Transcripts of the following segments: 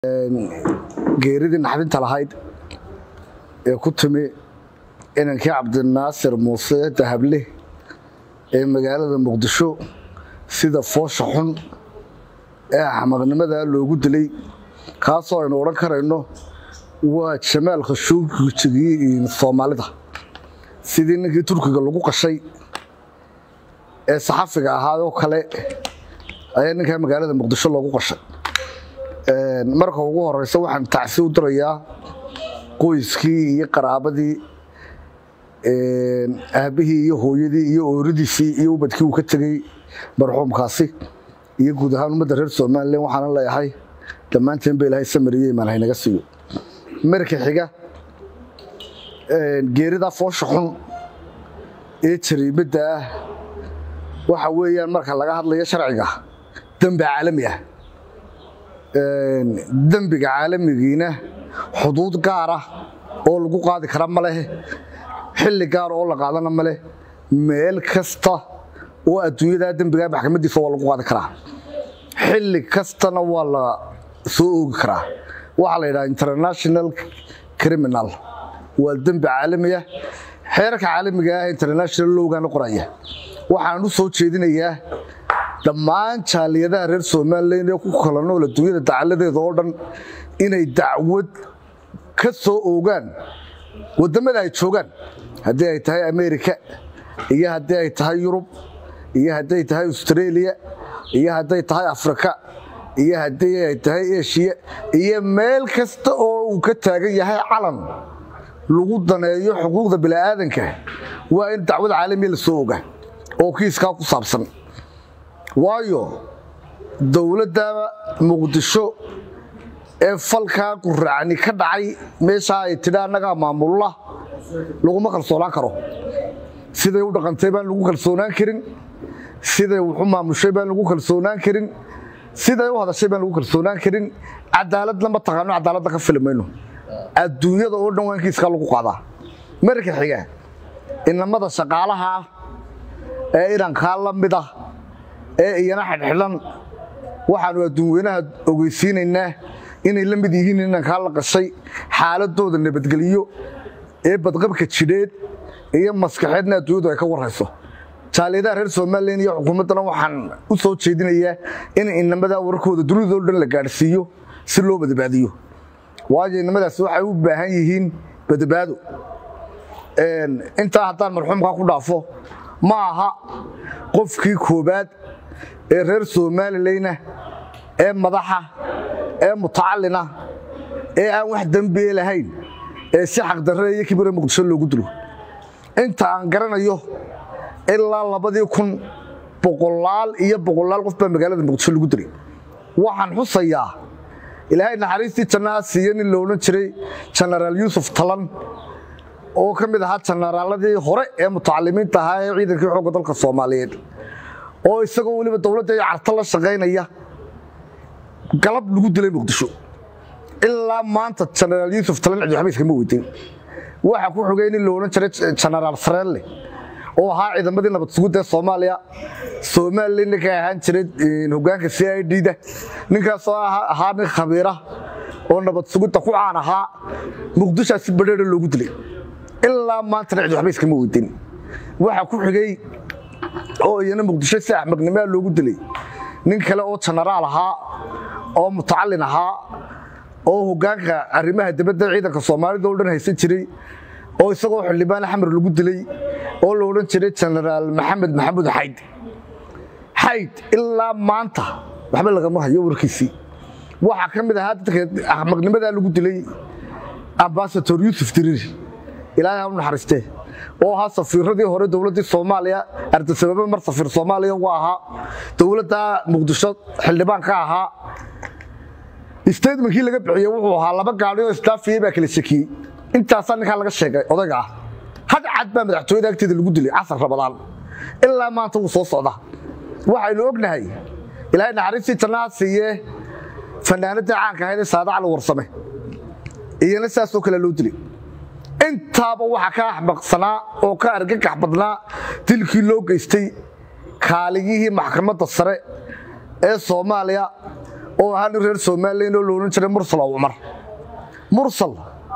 geeridii naxdinta lahayd ee ku timi inankii cabdinaasir muuse dahable ee magaalada muqdisho sida foosha xun ee axmaqnimada loogu dilay kaasoo aynu odhan karayno waa jamaal khashuugii soomaalida sidii ninkii turkiga lagu qashay ee saxafiga ahaayoo kale ayaa ninkaa magaalada muqdisho loogu qashay marka ugu horeysa waxaan tacsi u dirayaa qoyskii iyo qaraabadii aabihii iyo hooyadii iyo ooridiisii iyo ubadkii uu ka tegey marxuumkaasi iyo guud ahaan ummadda reer somalilan waxaana leeyahay dhammaanteen ba ilaahay samariye imaan haynaga siiyo marka xiga geeridaa foosha xun ee jariimadda ah waxa weeyaan marka laga hadlayo sharciga dembi caalami ah dembiga caalamigiina xuduud gaara oo lagu qaadi kara ma leh xilli gaara oo la qaadana ma leh meel kasta oo adduunyadaa dembigaa maxkamadiisa waa lagu qaadi karaa xilli kastana waa la soo oogi karaa waxaa la yidhaha international criminal waa dembi caalami ah xeerarka caalamiga ah international lowgana qoraya waxaan u soo jeedinayaa dhammaan jaaliyadaha reer somalilan ee ku kala nool adduunyada dacaladeeda oo dhan inay dacwad ka soo oogaan wadamada ay joogaan haddii ay tahay america iyo haddii ay tahay yurub iyo hadday tahay australia iyo hadday tahay africa iyo haddii ay tahay eshiya iyo meel kasta oo uu ka taagan yahay calan lagu daneeyo xuquuqda bini'aadanka waa in dacwad caalamiya la soo oga oo kiiskaa ku saabsan waayo dowladda muqdisho ee falkaa quracni ka dhacay meeshaa ay tidhi annagaa maamulla laguma kalsoonaan karo siday u dhaqantay baan lagu kalsoonaan karin siday wuxu maamushay baan lagu kalsoonaan karin siday u hadashay baan lagu kalsoonaan karin cadaaladna ma taqaano cadaaladda ka fili mayno adduunyada oo dhan waa in kiiskaa lagu qaadaa marka xiga inamada shaqaalaha ah ee irankaa la mid ah ee iyana xidhxidhan waxaanu adduunweynaha ogeysiinaynaa inay la mid yihiin inankaa la qashay xaaladooda nabadgelyo ee badqabka jidheed iyo maskaxeedna adduunyadu ay ka warayso jaaliyadaha reer somalilan iyo xukuumaddana waxaan u soo jeedinayaa in inamadaa warkooda dunidao dhan la gaadhsiiyo si loo badbaadiyo waayo inamadaasi waxay u baahan yihiin badbaado intaa haddaan marxuumkaa ku dhaafo ma aha qofkii koobaad ee reer somalilayna ee madaxa ee mutacalina ee aan wax dembiye lahayn ee si xaqdarre iyo kibire muqdisho loogu dilo inta aan garanayo ilaa labadii kun boqolaal iyo boqolaal qof baa magaalada muqdisho lagu dilay waxaan xusayaa ilaahay naxariistii jannaha siiye nin lo odhan jiray jenaraal yuusuf talan oo ka mid ahaa jenaraaladii hore ee mutacalimiinta ahaa ee ciidankii xoogga dalka soomaaliyeed oo isagoo weliba dowladda iyo carto la shaqaynaya galab lagu dilay muqdisho ilaa maanta jenaraal yuusuf talan cidi waxba iskama weydiin waxa ku xogay nin lo odhan jiray jenaraal sareelle oo ahaa ciidamadii nabad sugudda ee soomaaliya somalilan ninka ahaan jiray hogaanka c i d da ninkaasoo ahaa nin khabiira oo nabad sugudda ku caan ahaa muqdishaa si badheera loogu dilay ilaa maantana cid waxba iskama weydin waxa ku xigay oo iyana muqdisho si axmaqnimaa loogu dilay nin kale oo jenaraal ahaa oo mutacalin ahaa oo hogaanka arrimaha dibadda ciidanka soomaalida o dhan haysan jiray oo isagoo xildhibaan xamar lagu dilay oo la odhan jiray jenaraal maxamed maxamuud xayd xayd ilaa maanta waxba lagama hayo warkiisii waxaa ka mid ahaa dadka axmaqnimadaa lagu dilay ambasador yuusuf diriir ilaahay ha u naxariistee oo ahaa safiiradii hore dowladdii soomaaliya ardasababe mar safiir soomaaliya uga ahaa dowladda muqdisho xildhibaan ka ahaa statementkii laga bixiyey wuxuu ahaa laba gaadhi oo istaafiyey baa kala shekiyey intaasaa ninkaa laga sheegay odayga ah had cad baa madaxtooyada agteeda lagu dilay casar rabadaan ilaa maanta wuu soo socda waxaynu ognahay ilaahay naxariistii jannaha siiyee fanaanadii caanka ahayd ee saada cali warsame iyana saasoo kale loo dilay intaaba waxaa ka axmaqsanaa oo ka argagax badnaa dilkii loo geystay kaaligihii maxkamadda sare ee soomaaliya oo ahaa nin reer somalilan oo la odhan jiray mursal oo cumar mursal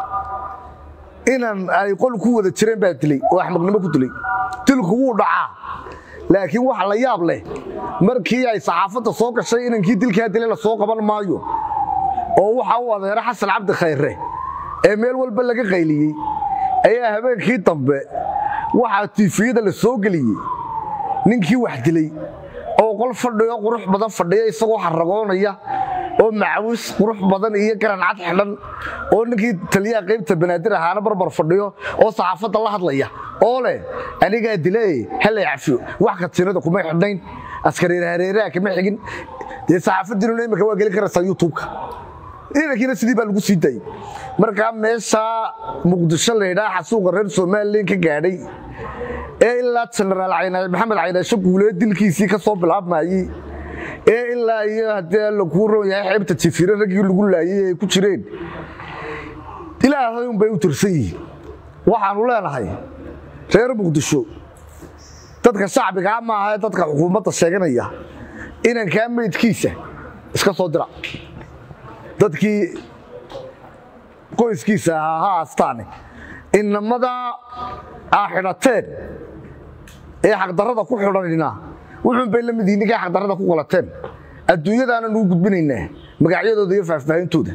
inan ay qol ku wada jireen baa dilay oo axmaqnimo ku dilay dilku wuu dhacaa laakiin waxa la yaab leh markii ay saxaafadda soo gashay inankii dilkaa dilay la soo qaban maayo oo waxa uu adeera xasan cabdi khayre ee meel walba laga qayliyey ayaa habeenkii dambe waxaa tiifiyada la soo geliyey ninkii wax dilay oo qol fadhiyo qurux badan fadhiya isagoo xaragoonaya oo macawis qurux badan iyo garan cad xidhan oo ninkii taliyaha qaybta banaadir ahaana barbar fadhiyo oo saxaafadda la hadlaya oo leh anigaa dilay hallay cafiyo wax katiinada kuma xidhnayn askariir hareeraha kama xigin dee saxaafaddiinuna imika waa geli karaysaa youtubeka ciidankiina sidii baa lagu sii daayey markaa meesha muqdisho laydhaa xasuuqa reer somalilan ka gaadhay ee ilaa jenaraal maxamed caynaasho guulee dilkiisii ka soo bilaabmayey ee ilaa iyo haddii alla kuu roon yahay xeebta jifiire raggii lagu laayey ay ku jireen ilaahay unbay u tirsan yihiin waxaanu leenahay reer muqdisho dadka shacbigaa maaha ee dadka xukuumadda sheeganaya inankaa meydkiisa iska soo dira dadkii qoyskiisa ahaa ha aastaane inamada aa xidhateen ee xaqdarrada ku xidhanina wuxuun bay la mid yihin ninkay xaqdarrada ku qalateen adduunyadaana nuu gudbinaynaa magacyadooda iyo faahfaahintooda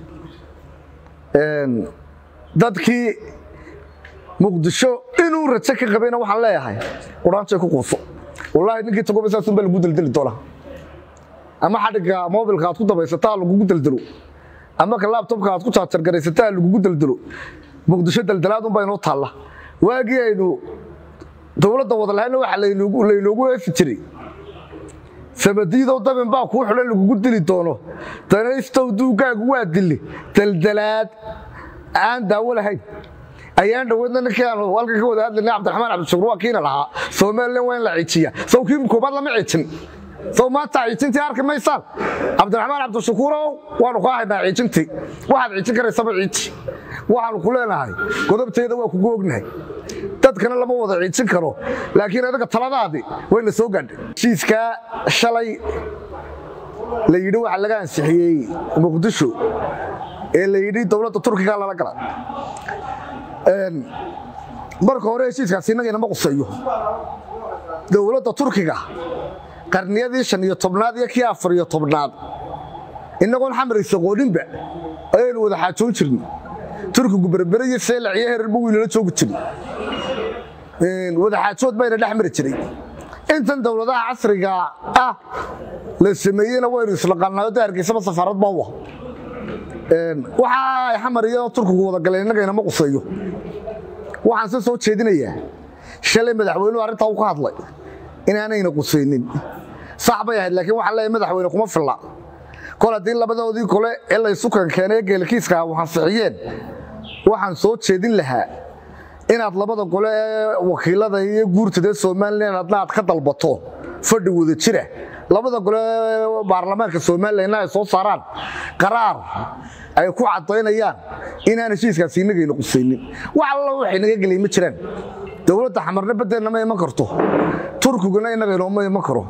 dadkii muqdisho inuu rajo ka qabayna waxaan leeyahay quraanjay ku quuso wallaahi ninkii tagoba saasun baa lagu deldeli doonaa ama xadhigga mobilka aad ku dabaysataa lagugu deldelo ama ka laabtobka aad ku jaajargaraysataa lagugu deldelo muqdisho deldelaadun baa inoo taalla waagii aynu dowladda wada lahayna waxa laynoogu eefi jiray samadiidow dabin baa kuu xidhan lagugu dili doono danaystow duugaagu waa dili deldelaad aan daawo lahayn ayaan dhoweedna ninkii aanu halkan ka wada hadlaynay cabdiraxmaan cabdishakuur waa kiina lahaa somalilan waa in la ciijiya saw kii koobaad lama ciijin saw maanta ciijintii arki maysaan cabdiraxmaan cabdishakuurow waanu kaa haynaa ciijintii waxaad ciijin karaysaba ciiji waxaanu ku leenahay godobteeda waa kugu ognahay dadkana lama wada ciijin karo laakiin adaga taladaadii wayna soo gaadhay heshiiskaa shalay la yidhi waxa laga ansixiyey muqdisho ee la yidhi dowladda turkiga lala gala marka hore heshiiskaasi innaga inama quseeyo dowladda turkiga qarniyadii shan iyo tobnaad iyo kii afar iyo tobnaad innagoon xamaraysa qooninba ayaynu wada xaajoon jirnay turkigu berbere iyo seelac iyo herarba wiilala joogi jiray wada xaajood bayna dhex mari jiray intan dowladaha casriga ah la sameeyeyna waynu islaqaanaayo de hargeysaba safaarad baa u ah waxa ay xamar iyo turkigu wada galeen innaga inama quseeyo waxaan se soo jeedinayaa shalay madaxweynuhu arrintaa u ka hadlay inaanayna qusaynin sax bay ahayd laakiin waxaan leeyahay madaxweyne kuma filla kol haddii labadoodii kole ee laysukan keenay geelkiiska wansixiyeen waxaan soo jeedin lahaa inaad labada gole ee wakiilada iyo guurtada somalilan adna aad ka dalbato fadhi wada jira labada gole ee baarlamaanka somalilanna ay soo saaraan qaraar ay ku cadaynayaan inaan heshiiskaasi inagayna qusaynin wax alla waxay naga gelay ma jiraan dowladda xamarna baddeenna ma iman karto turkiguna innaga inooma iman karo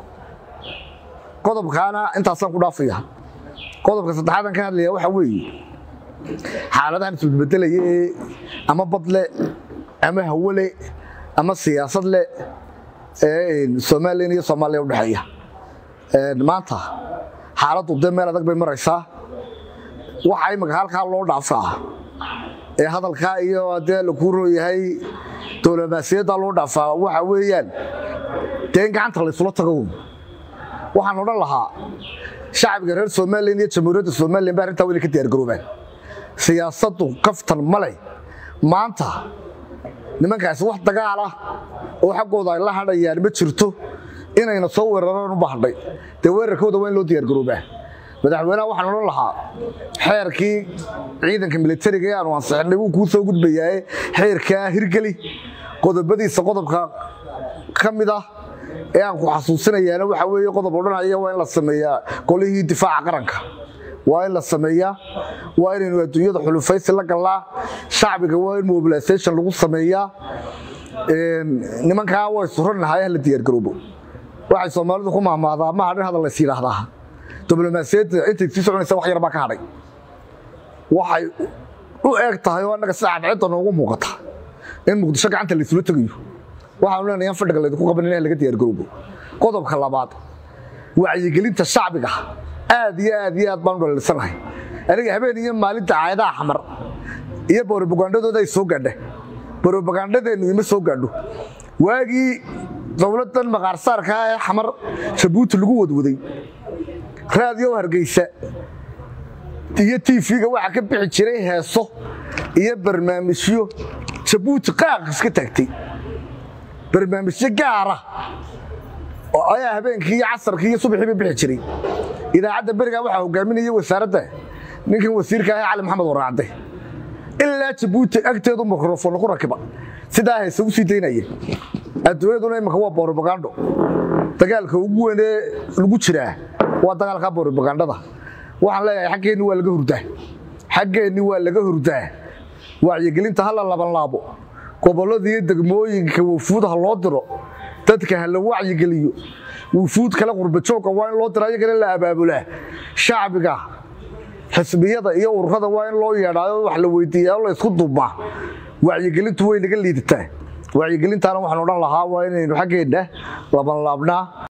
qodobkaana intaasaan ku dhaafaya qodobka saddexaadan ka hadlaya waxaa weeye xaaladahan isbedbedelaya ee ama badle ama hawole ama siyaasad le ee somalilan iyo soomaaliya udhexeeya maanta xaaladdu dee meel adag bay maraysaa waxa imika halkaa loo dhaafaa ee hadalkaa iyo dee lakuu rooyahay dowlamaasiyadda loo dhaafaa waxa weeyaan dee in gacanta laysula tago waxaan odhan lahaa shacbiga reer somalilan iyo jamhuuriyadda somalilan ba arrintaa weli ka diyaargaroobaan siyaasaddu kaftan ma leh maanta nimankaasi wax dagaal ah oo xaggooda ay la hadhayaan ma jirto inayna soo weeraraan u bahdhay dee weerarkooda waa in loo diyaargaroobaa madaxweynaha waxaan odhan lahaa xeerkii ciidanka militariga ee aanu ansixinay wuu kuu soo gudbayaaye xeerkaa hirgeli qodobadiisa qodobka ka mid ah ee aan ku xasuusinayaana waxa weeye qodob odhanaya waa in la sameeyaa qolihii difaaca qaranka waa in la sameeyaa waa inaynu adduunyada xulufaysi la gallaa shacbiga waa in mobilisation lagu sameeyaa nimankaa way surannahay hala diyaargaroobo waxay soomaalidu ku mahmaadaa ma hadhin hadal lays yidhaahdaa diblomaasiyadda intay sii soconaysa wax yar baa ka hadhay waxay u eeg tahay oo annaga sida cadceedda noogu muuqata in muqdisho gacanta laysula tegayo waxaanu leenahay in fadhiga laydinku qaban in laga diyaargarowbo qodobka labaad wacyigelinta shacbiga aad iyo aad iyo aad baan u dhalilisanahay aniga habeen iyo maalinta caayadaha xamar iyo borobagandadooda ay soo gaadha borobagandadeennu ima soo gaadho waagii dowladdan maqaarsaarka ee xamar jabuuti lagu wadwaday raadiyo hargeysa iyo tv-ga waxaa ka bixi jiray heeso iyo barnaamijyo jabuuti qaaq iska taagtay barnaamijyo gaara oo ayaa habeenkii iyo casarkii iyo subaxiiba bixi jiray idaacadda berigaa waxaa hogaaminaya wasaaradda ninkan wasiirka ah cali maxamed waraacde ilaa jabuuti agteedu mikrofon ku rakiba sidaa heese u sii daynayeen adduunyaduna imika waa borobagando dagaalka ugu weyn ee lagu jiraa waa dagaalka borobagandada waxaan leeyahay xaggeenni waa laga hurdaa xaggeenni waa laga hurdaa wacyigelinta hala labanlaabo gobollada iyo degmooyinka wufuud ha loo diro dadka ha la wacyigeliyo wufuud kale qurbajoogka waa in loo diro ayagana la abaabulaa shacbiga xisbiyada iyo ururada waa in loo yeedhaayo wax la weydiiyaa oo la isku duubmaa wacyigelintu way naga liidataa wacyigelintaana waxaan odhan lahaa waa inaynu xaggeenna labanlaabnaa